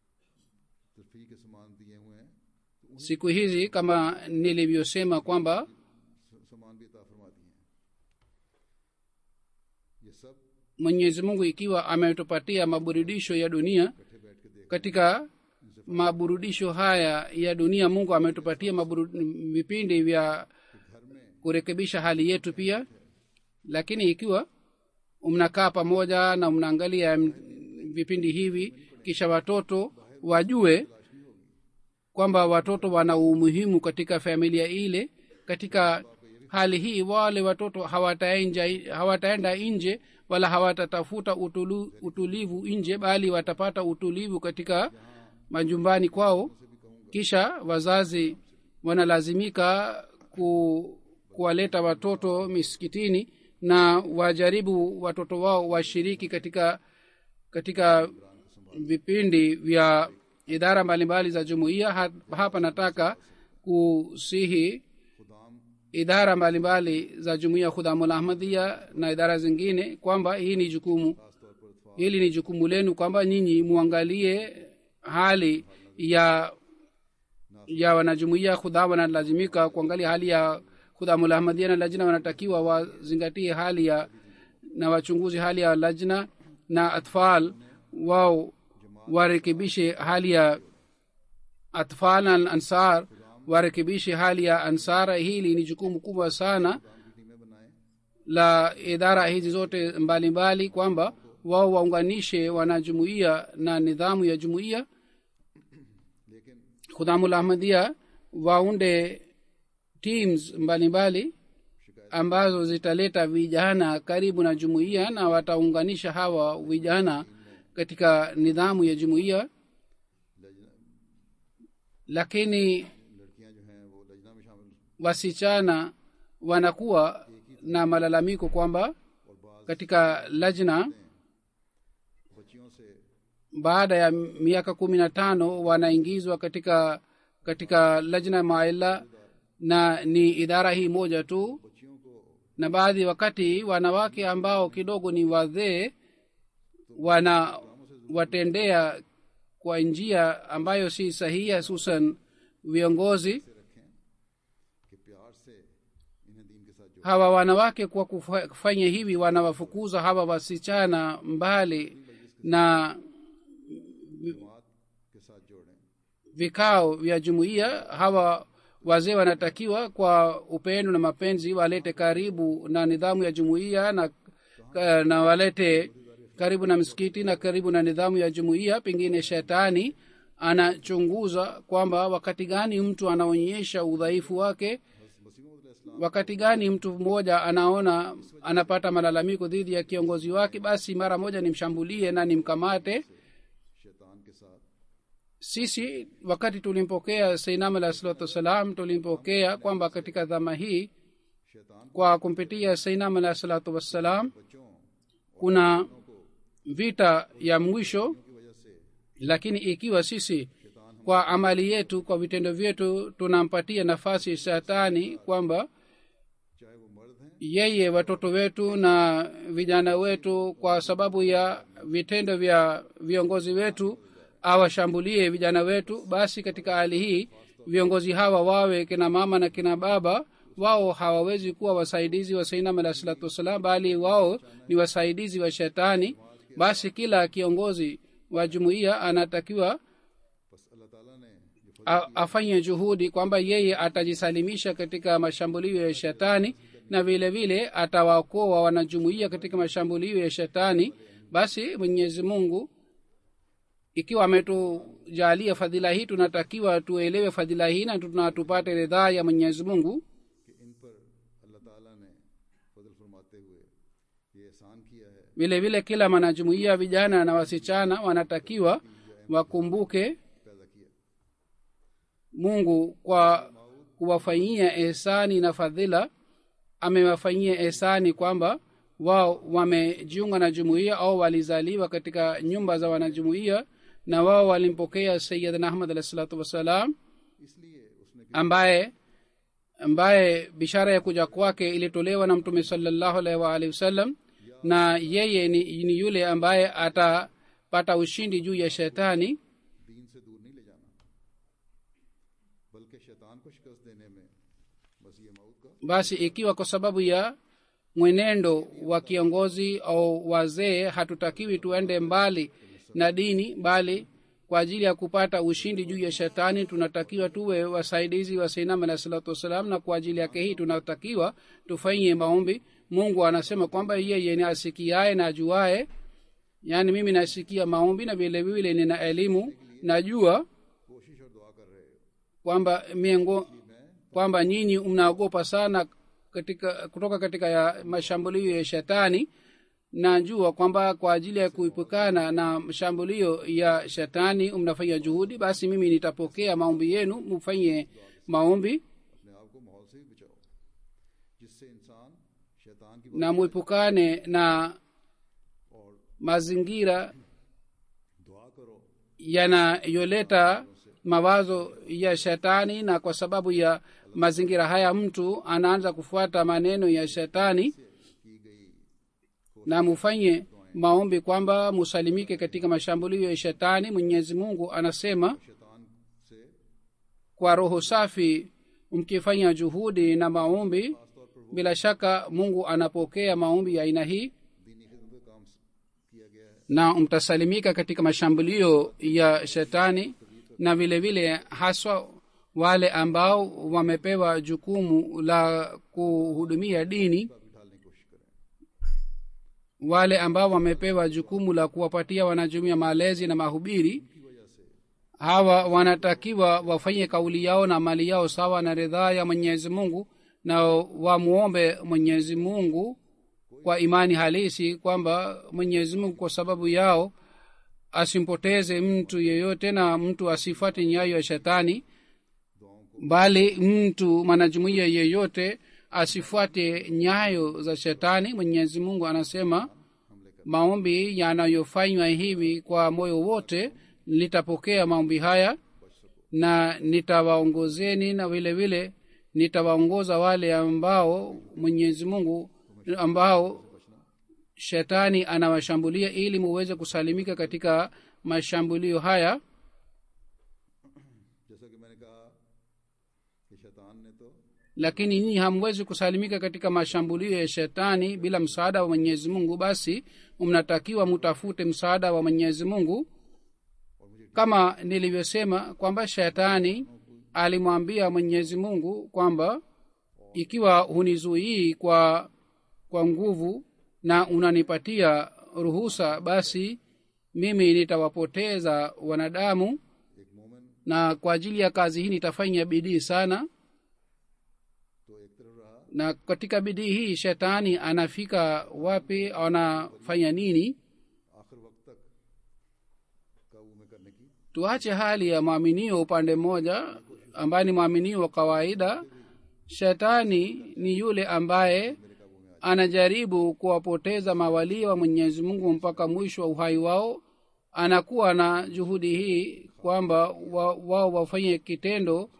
तरफी के सामान दिए हुए हैं तो siku hizi kama nilivyosema kwamba उन सामान भी अता फरमा दिए हैं ये सब mwenyezi mungu ikiwa ametupatia maburudisho ya dunia इकट्ठे बैठ के देख katika maburudisho haya ya dunia mungu ametupatia maburu, vipindi vya घर में kurekebisha hali yetu pia lakini ikiwa mnakaa pamoja na mnaangalia m- vipindi hivi kisha watoto wajue kwamba watoto wana umuhimu katika familia ile katika hali hii wale watoto hawataenja- hawataenda nje wala hawatatafuta utulu, utulivu nje bali watapata utulivu katika majumbani kwao kisha wazazi wanalazimika ku, kuwaleta watoto misikitini na wajaribu watoto wao washiriki katika katika vipindi vya idara mbalimbali za jumuiya Ha- hapa nataka kusihi idara mbalimbali za jumuiya khudhamul ahmadia na idara zingine kwamba hii ni jukumu hili ni jukumu lenu kwamba nyinyi muangalie hali ya ya wanajumuia khudha wanalazimika kuangalia hali ya khudhamul ahmadia na lajna wanatakiwa wazingatie hali ya na wachunguzi hali ya lajna na atfal wao warekebishe hali ya atfal na ansar warekebishe hali ya ansara hili ni jukumu kubwa sana la idara hizi zote mbalimbali mbali, kwamba wao waunganishe wanajumuia na nidhamu ya jumuia khudhamul ahmadia waunde teams mbalimbali ambazo zitaleta vijana karibu na jumuiya na wataunganisha hawa vijana katika nidhamu ya jumuiya lakini लड़कियां जो हैं वो लजना में शामिल wasichana wanakuwa na malalamiko kwamba katika lajna बच्चियों से baada ya miaka kumi na tano wanaingizwa katika katika lajna maila na ni idara hii moja tu बच्चियों को na baadhi wakati wanawake ambao kidogo ni wazee wana watendea kwa njia ambayo si sahihi hususan viongozi रखें कि प्यार से इन्हें दीन के साथ जोड़ hawa wanawake kwa kufa- kufanya hivi wanawafukuza hawa wasichana mbali na जमात के साथ जोड़ें vikao vya jumuiya hawa wazee wanatakiwa kwa upendo na mapenzi walete karibu na nidhamu ya jumuiya na, na walete karibu na msikiti na karibu na nidhamu ya jumuiya pengine shetani anachunguza kwamba wakati gani mtu anaonyesha udhaifu wake wakati gani mtu mmoja anaona anapata malalamiko dhidi ya kiongozi wake basi mara moja nimshambulie na nimkamate शैतान के साथ sisi wakati tulimpokea sainam alah salatu wassalam tulimpokea kwamba katika dhama hii शैतान kwa kumpitia sainam alah salatu wassalam बच्चों kuna vita ya mwisho की वजह से lakini ikiwa sisi kwa amali yetu kwa vitendo vyetu tunampatia nafasi shetani kwamba चाहे वो मर्द हैं yeye watoto wetu na vijana wetu kwa sababu ya vitendo vya viongozi wetu awashambulie vijana wetu basi katika hali hii viongozi hawa wawe kina mama na kina baba wao hawawezi kuwa wasaidizi wa sainam alah salatu wassalam bali wao ni wasaidizi wa shetani basi kila kiongozi wa jumuiya anatakiwa बस अल्लाह ताला ने जो a- afanye juhudi kwamba yeye atajisalimisha katika mashambulio ya shetani na vile vile atawaokoa wanajumuia katika mashambulio ya shetani basi mwenyezi mungu ikiwa ametujalia fadhila hii tunatakiwa tuelewe fadhila hii na tuna tupate ridhaa ya mwenyezi mungu कि इन पर अल्लाह ताला ने फजल फरमाते हुए ये एहसान किया है vile vile kila mwanajumuia vijana na wasichana wanatakiwa wakumbuke पैदा किया mungu kwa kuwafanyia ehsani na fadhila amewafanyia ehsani kwamba wao wamejiunga na jumuiya au walizaliwa katika nyumba za wanajumuiya na wao walimpokea sayidna ahmad alah salatu wassalam इसलिए उसने ambaye ambaye bishara ya kuja kwake ilitolewa na mtume salallahu alaihi waalihi wasallam na yeye ni, ni yule ambaye atapata ushindi juu ya shetani दीन से दूर नहीं ले जाना बल्कि शैतान को शिकस्त देने में बस ये मौत का basi ikiwa kwa sababu ya mwenendo wa kiongozi au wazee hatutakiwi tuende mbali na dini bali kwa ajili ya kupata ushindi juu ya shetani tunatakiwa tuwe wasaidizi wa sainam alah salatu wassalam na kwa ajili yake hii tunatakiwa tufanyie maombi mungu anasema kwamba yeye ni asikiaye na ajuaye yaani mimi nasikia maombi na vile vile nina elimu najua कोशिश और दुआ कर रहे हो kwamba miengo kwamba nyinyi mnaogopa sana katika kutoka katika ya mashambulio ya shetani najua kwamba kwa ajili ya kuepukana na mashambulio ya shetani mnafanya juhudi basi mimi nitapokea maombi yenu mfanye maombi अपने आप को माहौल से भी बचाओ जिससे इंसान शैतान की na mwepukane na और mazingira दुआ करो yanayoleta mawazo ya shetani na kwa sababu ya mazingira haya mtu anaanza kufuata maneno ya shetani की गई na mufanye maombi kwamba musalimike katika mashambulio ya shetani mwenyezi mungu anasema शैतान से kwa roho safi mkifanya juhudi na maombi bila shaka mungu anapokea maombi ya aina hii दीनी खिदमत का काम किया गया है na mtasalimika katika mashambulio ya shetani na vile vile haswa wale ambao wamepewa jukumu la kuhudumia dini का भी ढालने की कोशिश करें wale ambao wamepewa jukumu la kuwapatia wanajumuia malezi na mahubiri की वजह से hawa wanatakiwa wafanye kauli yao na mali yao sawa na ridhaa ya mwenyezi mungu na wamwombe mwenyezi mungu kwa imani halisi kwamba mwenyezi mungu kwa sababu yao asimpoteze mtu yeyote na mtu asifuate nyayo ya shetani bali mtu mwanajumuiya yeyote asifuate nyayo za shetani mwenyezi mungu anasema maombi yanayofanywa hivi kwa moyo wote nitapokea maombi haya na nitawaongozeni na vile vile nitawaongoza wale ambao mwenyezi mungu ambao shetani anawashambulia ili muweze kusalimika katika mashambulio haya जैसा कि मैंने कहा कि शैतान ने तो lakini nyinyi hamwezi kusalimika katika mashambulio ya shetani bila msaada wa mwenyezi mungu basi mnatakiwa mutafute msaada wa mwenyezi mungu kama nilivyosema kwamba shetani alimwambia mwenyezi mungu kwamba ikiwa hunizuii kwa kwa nguvu na unanipatia ruhusa basi mimi nitawapoteza wanadamu na kwa ajili ya kazi hii nitafanya bidii sana na katika bidii hii shetani anafika wapi anafanya nini आखिर वक्त तक काबू में करने की tuache hali ya mwaminio upande mmoja ambaye ni mwaminio wa kawaida shetani ni yule ambaye anajaribu kuwapoteza mawalii wa mwenyezi mungu mpaka mwisho wa uhai wao anakuwa na juhudi hii kwamba wa- wao wafanye kitendo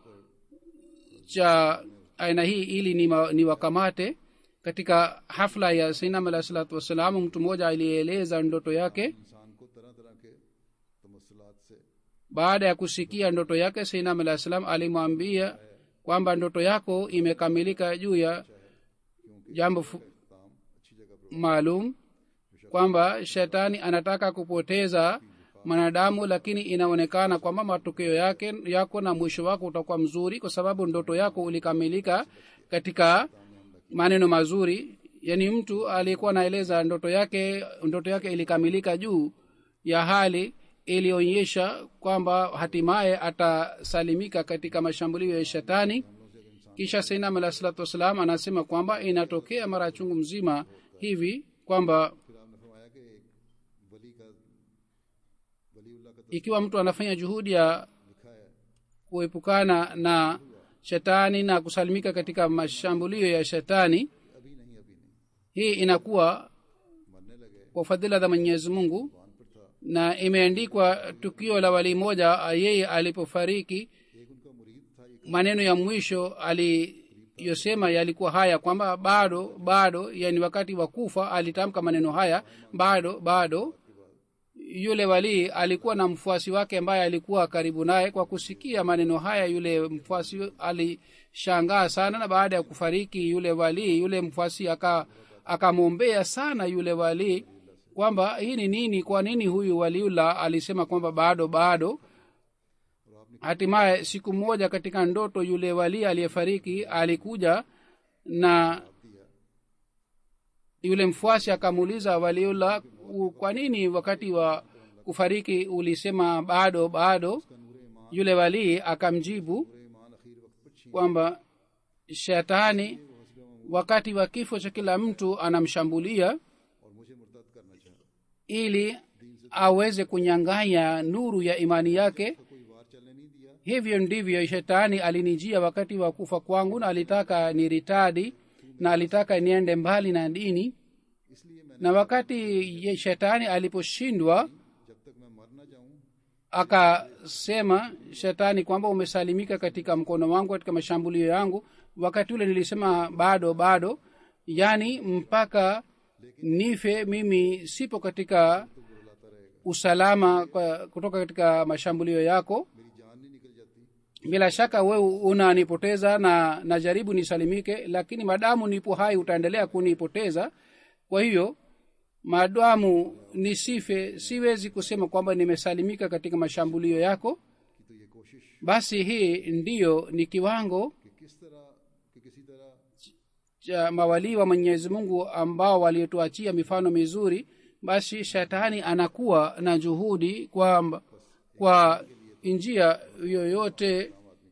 cha aina hii ili ni, ma, ni wakamate katika hafla ya sainam alah salatu wassalam mtu mmoja alieleza ndoto yake इंसान को तरह तरह के तमसलात से baada ya kusikia ndoto yake sainam alah salam alimwambia kwamba ndoto yako imekamilika juu ya jambo fu- काम अच्छी जगह पर maalum kwamba shetani anataka kupoteza mwanadamu lakini inaonekana kwamba matokeo yake yako na mwisho wako utakuwa mzuri kwa sababu ndoto yako ulikamilika katika maneno mazuri yaani mtu aliyekuwa anaeleza ndoto yake ndoto yake ilikamilika juu ya hali ilionyesha kwamba hatimaye atasalimika katika mashambulio ya shetani kisha sainam alah salatu wassalam anasema kwamba inatokea mara chungu mzima hivi kwamba फिर आपने फरमाया कि एक वली का वलीउल्लाह का ikiwa mtu anafanya juhudi ya लिखा है kuepukana na shetani na kusalimika katika mashambulio ya shetani अभी नहीं अभी नहीं hii inakuwa मरने लगे kwa fadhila za mwenyezi mungu पान पर था na imeandikwa tukio la walii moja yeye alipofariki एक उनका मुरीद था एक maneno ya mwisho aliyosema yalikuwa haya kwamba bado bado yani wakati wa kufa alitamka maneno haya bado bado yule walii alikuwa na mfuasi wake ambaye alikuwa karibu naye kwa kusikia maneno haya yule mfuasi alishangaa sana na baada ya kufariki yule walii yule mfuasi aka akamwombea sana yule walii kwamba hii ni nini kwa nini huyu waliula alisema kwamba bado bado hatimaye siku moja katika ndoto yule walii aliyefariki alikuja na yule mfuasi akamuuliza waliula "U- kwa nini wakati wa kufariki ulisema bado bado yule walii akamjibu ईमान आखिर वक्त पर छीन kwamba shetani wakati wa kifo cha kila mtu anamshambulia और मुझे मुर्तद करना चाहा ili aweze kunyang'anya nuru ya imani yake कोई वार चलने नहीं दिया hivyo ndivyo shetani alinijia wakati wa kufa kwangu na alitaka niritadi na alitaka niende mbali na dini इसलिए मैंने na wakati ye shetani aliposhindwa जब तक मैं मर न जाऊं akasema shetani kwamba umesalimika katika mkono wangu katika mashambulio yangu wakati ule nilisema bado bado yaani mpaka nife mimi sipo katika usalama kwa, kutoka katika mashambulio yako मेरी जान नहीं निकल जाती bila shaka wewe unanipoteza na najaribu nisalimike lakini madamu nipo hai utaendelea kunipoteza kwa hiyo madamu nisife siwezi kusema kwamba nimesalimika katika mashambulio yako कि तो ये कोशिश basi hii ndiyo ni kiwango कि किस तरह कि किसी तरह cha mawalii wa mwenyezi mungu ambao waliotuachia mifano mizuri basi shetani anakuwa na juhudi kwamba kwa njia yoyote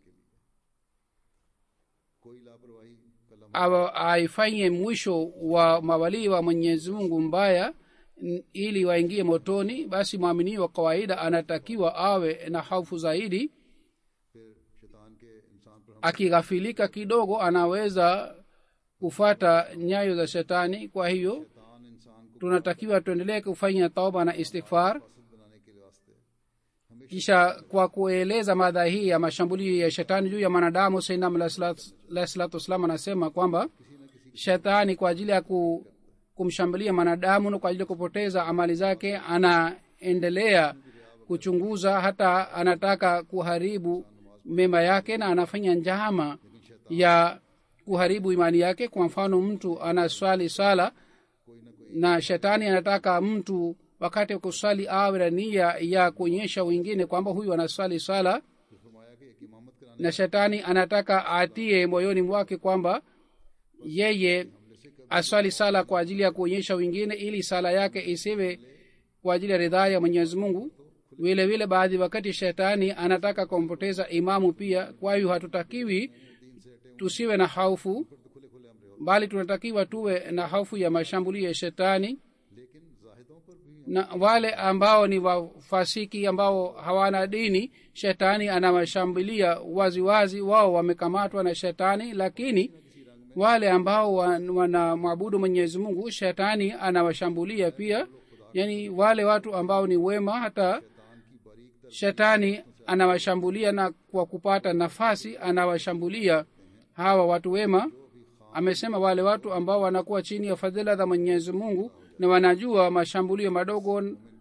कोई लापरवाही कलम awa- aifanye mwisho wa mawalii wa mwenyezi mungu mbaya n- ili waingie motoni basi mwaminii wa kawaida anatakiwa awe na hofu zaidi फिर शैतान के इंसान पर हम akighafilika kidogo anaweza kufata nyayo za shetani kwa hiyo शैतान इंसान को tunatakiwa tuendelee kufanya tauba na istighfar पसंद बनाने के वास्ते हमेशा kisha kwa kueleza mada hii ya mashambulio ya shetani juu ya mwanadamu sainam alahi salatu wassalam anasema kwamba shetani kwa ajili ya ku, kumshambulia mwanadamu na kwa ajili ya kupoteza amali zake anaendelea kuchunguza hata anataka kuharibu mema yake na anafanya njama ya kuharibu imani yake kwa mfano mtu anaswali sala na shetani anataka mtu wakati wa kuswali awe na nia ya kuonyesha wengine kwamba huyu anaswali sala फरमाया कि एक इमामत कराने na shetani anataka atie moyoni mwake kwamba yeye aswali sala kwa ajili ya kuonyesha wengine ili sala yake isiwe kwa ajili ya ridhaa ya mwenyezi mungu vile vile baadhi wakati shetani anataka kumpoteza imamu pia kwa hiyo hatutakiwi tusiwe na haufu bali tunatakiwa tuwe na hofu ya mashambulio ya shetani लेकिन जाहिदों पर भी na wale ambao ni wafasiki ambao hawana dini shetani anawashambulia waziwazi wao wamekamatwa na shetani lakini wale ambao wan- wanamwabudu mwenyezi mungu shetani anawashambulia pia yani wale watu ambao ni wema hata shetani anawashambulia na kwa kupata nafasi anawashambulia hawa watu wema amesema wale watu ambao wanakuwa chini ya fadhila za mwenyezi mungu na wanajua mashambulio madogo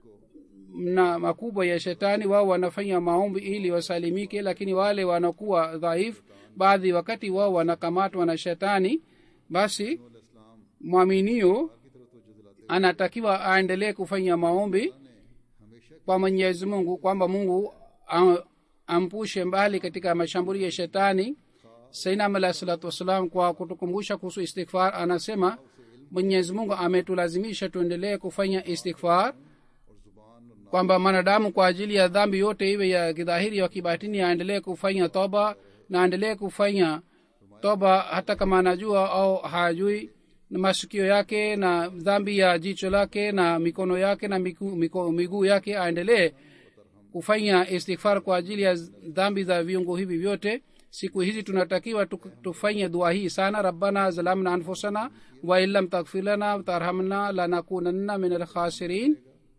na makubwa ya shetani wao wanafanya maombi ili wasalimike lakini wale wanakuwa dhaifu baadhi wakati wao wanakamatwa na shetani basi mwaminio anatakiwa aendelee kufanya maombi kwa mwenyezi mungu kwamba mungu am- ampushe mbali katika mashambulio ya shetani sainam alah salatu wassalam kwa kutukumbusha kuhusu istighfar anasema mwenyezi mungu ametulazimisha tuendelee kufanya istighfar kwamba mwanadamu kwa ajili ya dhambi yote iwe ya kidhahiri ya kibatini aendelee kufanya toba na aendelee kufanya toba hata kama anajua au hajui na masikio yake na dhambi ya jicho lake na mikono yake na miku- miko- miguu yake aendelee kufanya istighfar kwa ajili ya dhambi za viungo hivi vyote siku hizi tunatakiwa tu- tufanye dua hii sana rabbana zalamna anfusana wain lam taghfir lana tarhamna lanakunanna min alkhasirin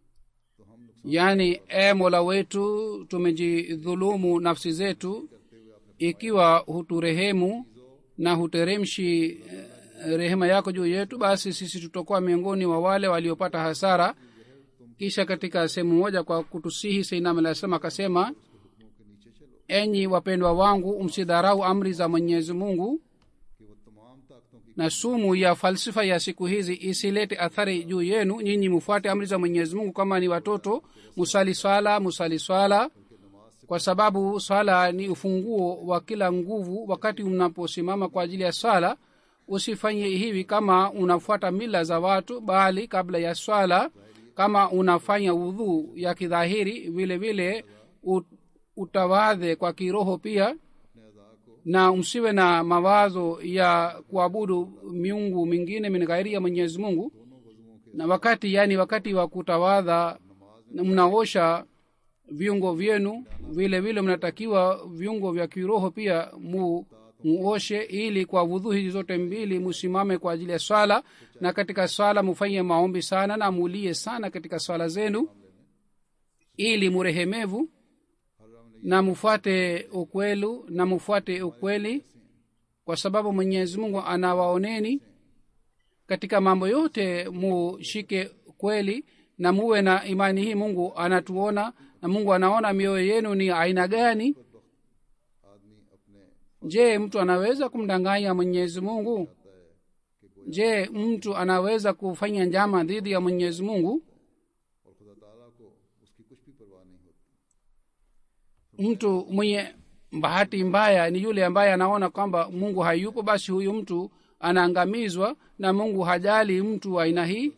yaani e mola wetu tumejidhulumu nafsi zetu ikiwa huturehemu na huteremshi eh, rehema yako juu yetu basi sisi tutakuwa miongoni wa wale waliopata hasara kisha katika sehemu moja kwa kutusihi seinam alaslam akasema enyi wapendwa wangu msidharau amri za mwenyezi mungu कि वो तमाम ताकतों की na sumu ya falsifa ya siku hizi isilete athari juu yenu nyinyi mufuate amri za mwenyezi mungu kama ni watoto musali swala musali swala kwa sababu swala ni ufunguo wa kila nguvu wakati mnaposimama kwa ajili ya swala usifanye hivi kama unafuata mila za watu bali kabla ya swala kama unafanya udhuu ya kidhahiri vile vile ut- utawadhe kwa kiroho pia na msiwe na mawazo ya kuabudu miungu mingine min ghairi ya mwenyezi mungu na wakati yani wakati wa kutawadha na mnaosha viungo vyenu vile vile mnatakiwa viungo vya kiroho pia mu muoshe ili kwa vudhu hizi zote mbili musimame kwa ajili ya swala na katika swala mufanye maombi sana na mulie sana katika swala zenu ili murehemevu na mufuate ukwelu na mufuate ukweli kwa sababu mwenyezi mungu anawaoneni katika mambo yote mushike kweli na muwe na imani hii mungu anatuona na mungu anaona mioyo yenu ni aina gani आदमी अपने je mtu anaweza kumdanganya mwenyezi mungu je mtu anaweza kufanya njama dhidi ya mwenyezi mungu और खुदा ताला को उसकी कुछ भी परवाह नहीं होती mtu mwenye bahati mbaya ni yule ambaye anaona kwamba mungu hayupo basi huyu mtu anaangamizwa na mungu hajali mtu wa aina hii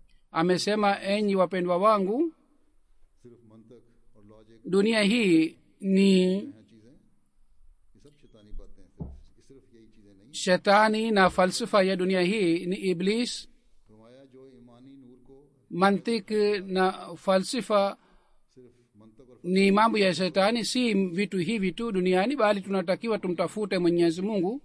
amesema enyi wapendwa wangu सिर्फ मंतक और लॉजिक dunia hii ni ये सब शैतानी बातें हैं सिर्फ सिर्फ यही चीजें नहीं shetani na falsafa ya dunia hii ni iblis फरमाया जो ईमानी नूर को mantik na falsafa सिर्फ मंतक और ni mambo ya shetani si vitu hivi tu duniani bali tunatakiwa tumtafute mwenyezi mungu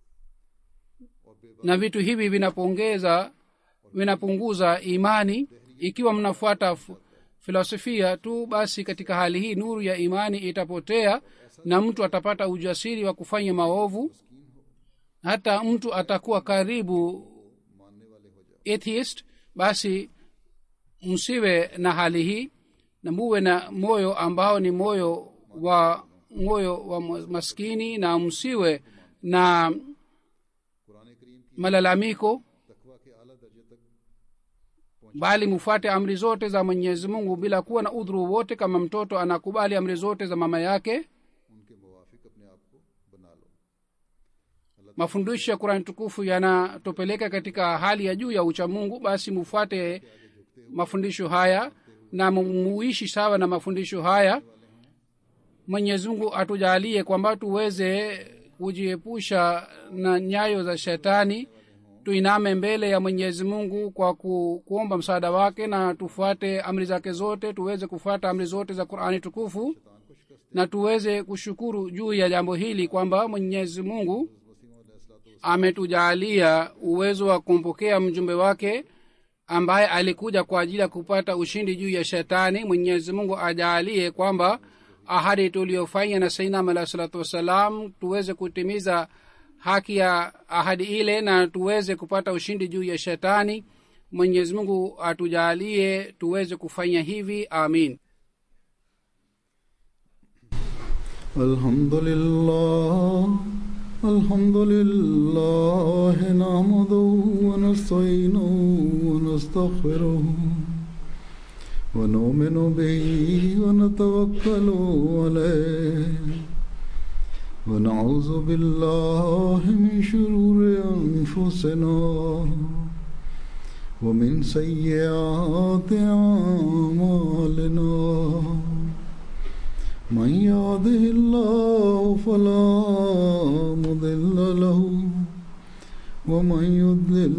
na vitu hivi vinapongeza vinapunguza imani ikiwa mnafuata f- filosofia tu basi katika hali hii nuru ya imani itapotea na mtu atapata ujasiri wa kufanya maovu hata mtu atakuwa karibu atheist basi msiwe na hali hii na muwe na moyo ambao ni moyo wa moyo wa maskini na msiwe na Quran करीम की malalamiko तकवा के आला दर्जे तक bali mufuate amri zote za mwenyezi mungu bila kuwa na udhuru wote kama mtoto anakubali amri zote za mama yake उनके मुवाफिक अपने आप को बना लो mafundisho ya kurani tukufu yanatupeleka katika hali ya juu ya uchamungu basi mufuate mafundisho haya na mu- muishi sawa na mafundisho haya mwenyezi mungu atujalie kwamba tuweze kujiepusha na nyayo za shetani tuiname mbele ya mwenyezi mungu kwa ku, kuomba msaada wake na tufuate amri zake zote tuweze kufuata amri zote za qurani tukufu na tuweze kushukuru juu ya jambo hili kwamba mwenyezi mungu ametujalia uwezo wa kumpokea mjumbe wake ambaye alikuja kwa ajili ya kupata ushindi juu ya shetani mwenyezi mungu ajaalie kwamba ahadi tuliyofanya na sainam alah salatu wassalam tuweze kutimiza haki ya ahadi ile na tuweze kupata ushindi juu ya shetani mwenyezi mungu atujaalie tuweze kufanya hivi amin الحمد لله الحمد لله نحمده ونستعينه ونستغفره ونؤمن به ونتوكل عليه ونعوذ بالله من شرور أنفسنا ومن سيئات أعمالنا من يهده الله فلا مضل له ومن يضلل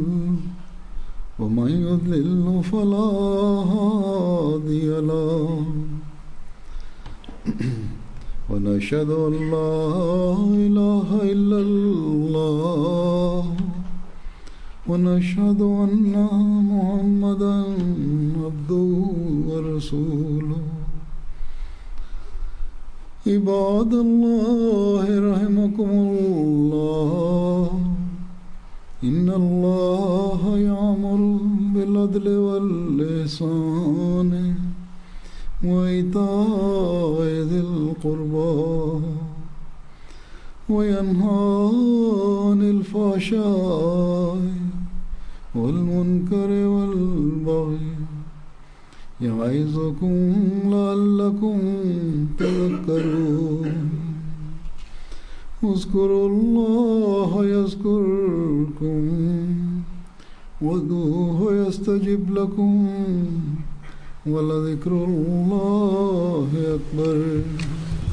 ومن يضلل فلا هادي له ونشهد ان لا اله الا الله ونشهد ان محمدا عبده ورسوله عباد الله رحمكم الله إن الله يأمر بالعدل والإحسان وإيتاء ذي القربى وينهى عن الفحشاء والمنكر والبغي يعظكم لعلكم تذكرون اذكروا الله يذكركم وادعوه يستجب لكم ولذكر الله أكبر